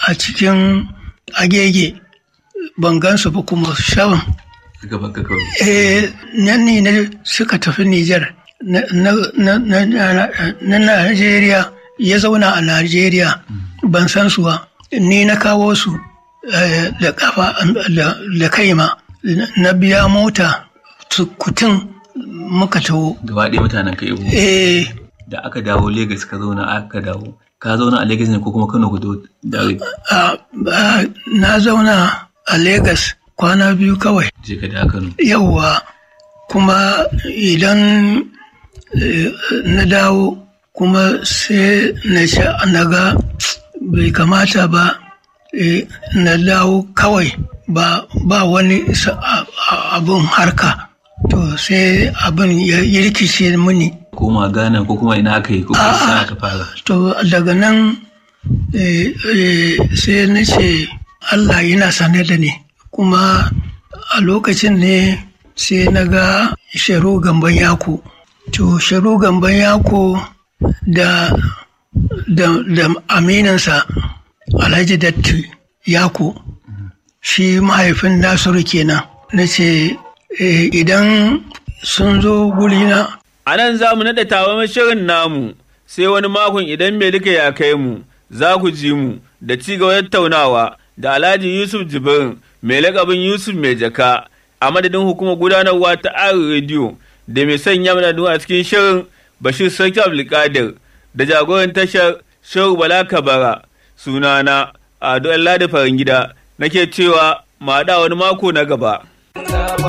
a cikin agege ban gansu ba kuma shawan gaban ka kawai eh nan ne na suka tafi Nijar na na- na- na- na- na Najeriya ya zauna a Najeriya ban san su ba ni na kawo su eh, da kafa da- da kaima na biya mota kutun muka taho gaba ɗaya mutanen ka ibo eh da aka dawo Legas ka zauna aka dawo ka zauna a Legas ne ko kuma Kano ku da a- a- na zauna a Legas kwana biyu kawai je ka da Kano yauwa kuma idan eh, na dawo kuma sai na ce na ga bai kamata ba eh, na dawo kawai ba ba wani sa- a- a- abin harka to sai abin ya ya rikice mini koma Ghana ko kuma ina aka yi ko kuma sana ka fara to daga nan eh, eh, sai na ce Allah yana sane da ni kuma a lokacin ne sai na ga sharu gamban yako to sharu gamban yako da da, da aminansa alhaji datti yako shi mahaifin nasiru kenan na ce eh, idan sun zo gurina A nan za mu naɗa tawa shirin namu, sai wani makon idan mai duka ya kai mu, za ku ji mu da ci gaba tattaunawa da Alhaji Yusuf Jibrin mai lakabin Yusuf mai jaka a madadin hukumar gudanarwa ta Arewa Radio da mai sanya mana a cikin shirin Bashir Sarki Abdulkadir da jagoran tashar Shehu Bala Kabara sunana Ado Allah da farin gida nake cewa ma haɗa wani mako na gaba.